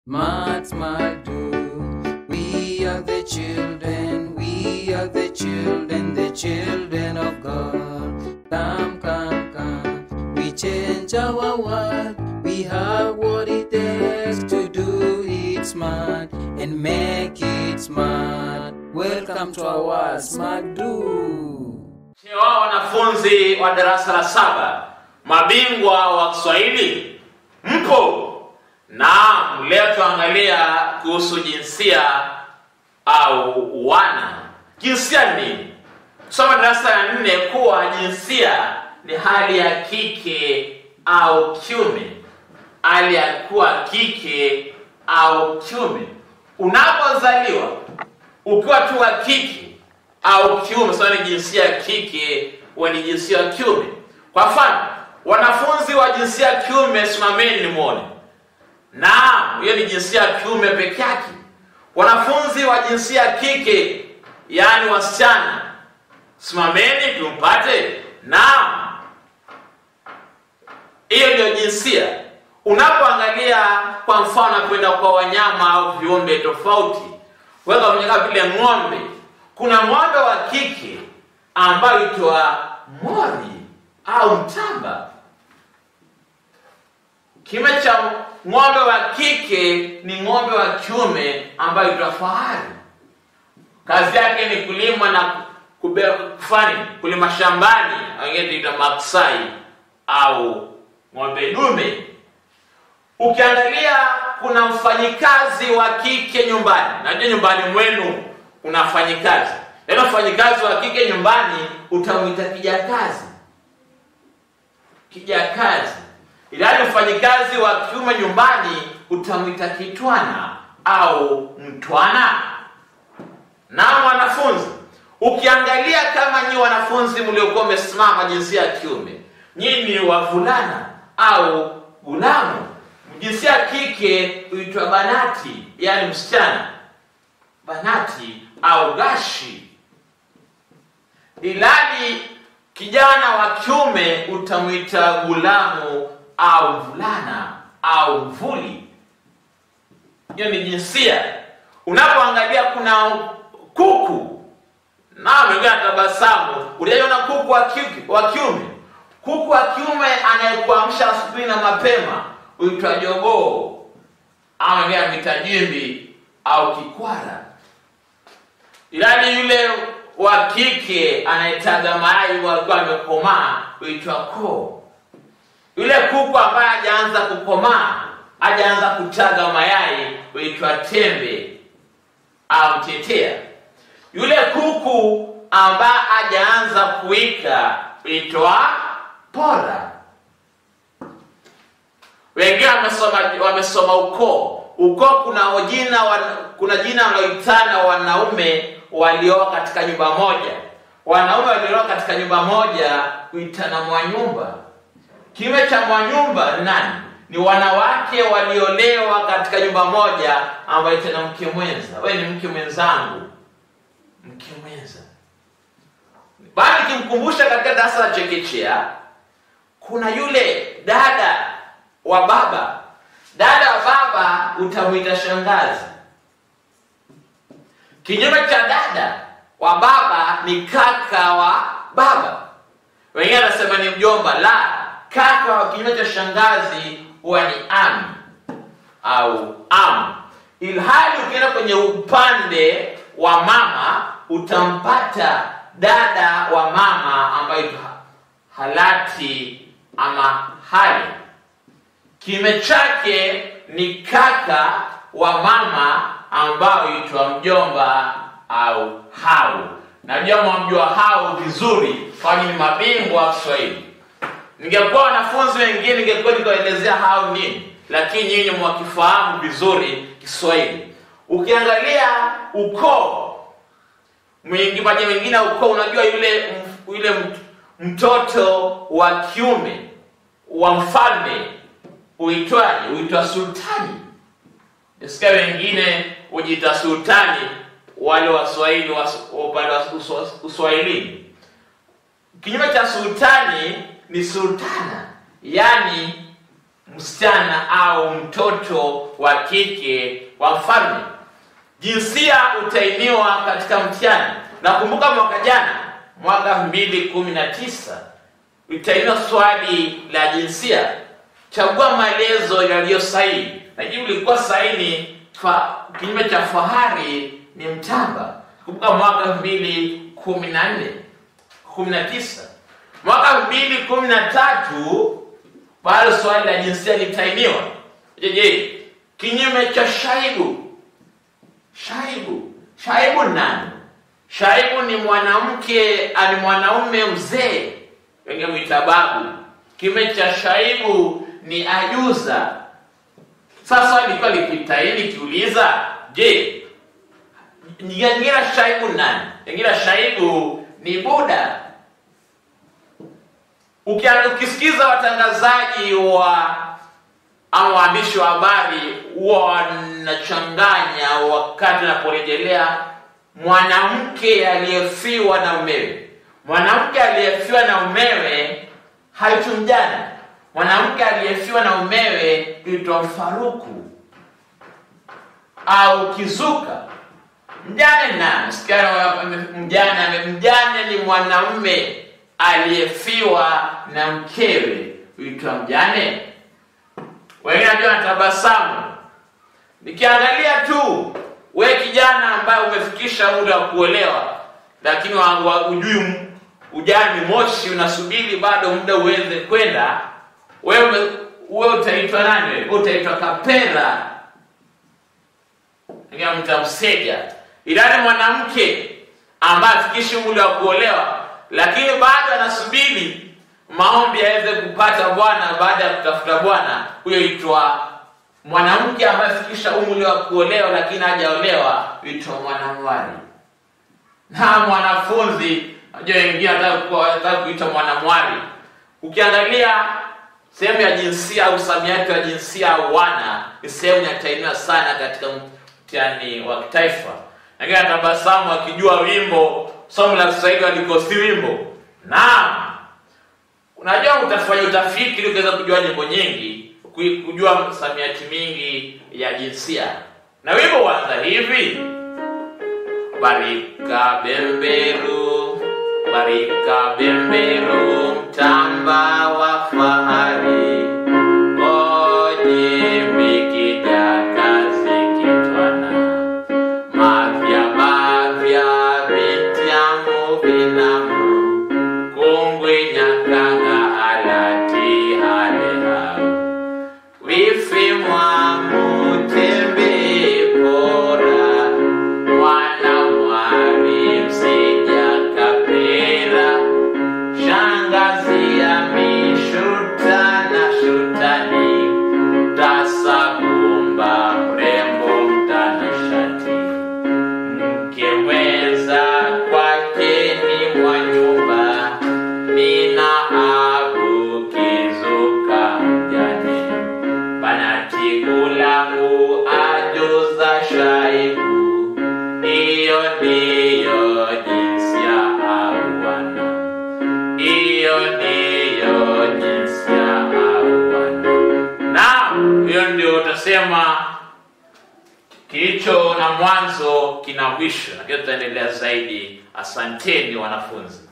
Smart, smart, do. We are the children, we are the children, the children of God. Come, come, come. We change our world. We have what it takes to do it smart and make it smart. Welcome to our Smart Do. Ni wao wanafunzi wa darasa la saba, mabingwa wa Kiswahili, mpo? Naam, leo tuangalia kuhusu jinsia au wana. Jinsia ni nini? Soma darasa la nne kuwa jinsia ni hali ya kike au kiume, hali ya kuwa kike au kiume. Unapozaliwa ukiwa tu wa kike au kiume, sasa ni jinsia ya kike wa ni jinsia ya kiume. Kwa mfano, wanafunzi wa jinsia ya kiume, simameni nimwone. Naam, hiyo ni jinsia ya kiume peke yake. Wanafunzi wa jinsia ya kike, yaani wasichana, simameni tumpate. Naam, hiyo ndio jinsia. Unapoangalia kwa mfano kwenda kwa wanyama au viumbe tofauti, weka kwenye kama vile ng'ombe, kuna ng'ombe wa kike ambayo itwa mori au mtamba. Kime cha ng'ombe wa kike ni ng'ombe wa kiume ambayo itwa fahari. Kazi yake ni kulima na kube- kufanya kulima shambani, wengine tuita maksai au ng'ombe dume. Ukiangalia kuna mfanyikazi wa kike nyumbani, najua nyumbani mwenu kuna mfanyikazi. Neno mfanyikazi wa kike nyumbani utamwita kijakazi, kijakazi. Ilhali mfanyikazi wa kiume nyumbani utamwita kitwana au mtwana. Na wanafunzi, ukiangalia kama nyi wanafunzi mliokuwa mmesimama jinsia ya kiume, nyinyi ni wavulana au gulamu. Jinsia ya kike huitwa banati, yaani msichana, banati au gashi. Ilali kijana wa kiume utamwita gulamu au mvulana au mvuli. Hiyo ni jinsia. Unapoangalia kuna kuku na mwingine tabasamu, uliona kuku wa kike wa kiume. Kuku wa kiume anayekuamsha asubuhi na mapema huitwa jogoo, au mwingine amita jimbi au kikwara. Ilani yule wa kike anayetaga mayai walikuwa amekomaa huitwa koo. Yule kuku ambaye hajaanza kukomaa, hajaanza kutaga mayai huitwa tembe au tetea. Yule kuku ambaye hajaanza kuwika huitwa pora. Wengine wamesoma wamesoma ukoo. Ukoo kuna jina wan, kuna jina wanaoitana wanaume walioa katika nyumba moja. Wanaume walioa katika nyumba moja huitana mwanyumba. Kinyume cha mwanyumba ni nani? Ni wanawake waliolewa katika nyumba moja ambayo tena mke mwenza. Wewe ni mke mwenzangu, mke mwenza. Bali kimkumbusha katika darasa la chekechea, kuna yule dada wa baba. Dada wa baba utamwita shangazi. Kinyume cha dada wa baba ni kaka wa baba. Wengine anasema ni mjomba. La, kaka wa kinyume cha shangazi huwa ni ami au am. Ilhali ukienda kwenye upande wa mama utampata dada wa mama ambayo halati ama hali. Kinyume chake ni kaka wa mama ambao huitwa mjomba au hau. Najua mwamjua hau vizuri, kwani ni mabingwa wa Kiswahili. Ningekuwa wanafunzi wengine, ningekuwa nikaelezea hau nini, lakini nyinyi mwakifahamu vizuri Kiswahili. Ukiangalia ukoo mwingi, maji mengine ya ukoo, unajua yule yule mtoto wa kiume wa mfalme huitwaje? Huitwa sultani. Sikia wengine hujiita sultani, wale waswahili wa upande wa uswahilini. Kinyume cha sultani ni sultana, yaani msichana au mtoto wa kike wa mfalme jinsia utainiwa katika mtihani nakumbuka mwaka jana mwaka 219 itainiwa swali la jinsia chagua maelezo yaliyo sahihi na jibu lilikuwa sahihi fa, kinyume cha fahari ni mtamba kumbuka mwaka 214 19 mwaka 213 bado swali la jinsia litainiwa jeje kinyume cha shaibu shaibu shaibu nani shaibu ni mwanamke ni mwanaume mzee wenge mwita babu kinyume cha shaibu ni ajuza sasa likuwa likitaini kiuliza je ngira shaibu nani ngira shaibu ni buda Ukia- ukisikiza watangazaji wa ama waandishi wa habari huwa wanachanganya wakati wanaporejelea mwanamke aliyefiwa na umewe mwanamke aliyefiwa na umewe haitwi mjane mwanamke aliyefiwa na umewe huitwa mfaruku au kizuka mjane na msichana mjane mjane ni mwanamume aliyefiwa na mkewe huitwa mjane wengine ndio natabasamu nikiangalia tu we kijana ambaye umefikisha muda wa kuolewa lakini wa- wa- ujui ujani moshi unasubiri bado muda uweze kwenda wewe wewe utaitwa nani wewe utaitwa kapera mtamseja ilani mwanamke ambaye afikishi muda wa kuolewa lakini bado anasubiri maombi aweze kupata bwana baada ya kutafuta bwana huyo itwa mwanamke ambaye afikisha umri wa kuolewa lakini hajaolewa huitwa mwanamwali na mwanafunzi najua wengine wanataka kuitwa mwanamwali ukiangalia sehemu ya jinsia au msamiati wa jinsia au wana ni sehemu inatainiwa sana katika mtihani wa kitaifa lakini atabasamu akijua wimbo somo la kiswahili walikosi wimbo naam unajua utafanya utafiti ili ukiweza kujua nyimbo nyingi ku- kujua msamiati mingi ya jinsia na wimbo huanza hivi barika bemberu barika bemberu mtamba wa fahari oje mikija kazi kitwana mavya mavya vityamu vinamu kungwi nyakanga alati halehau wifimwa mutembe pora mwana mwari msija kapera shangazi ya mishuta na shutani tasagumba mrembo mtanashati mke mwenza kwake ni mwa nyumba mina abu kizuka mjane banatikulangu ajuza shaibu iyo ndiyo jinsia auwana iyo ndiyo jinsia auwana naam hiyo ndio utasema kilicho na mwanzo kina mwisho na kile tutaendelea zaidi asanteni wanafunzi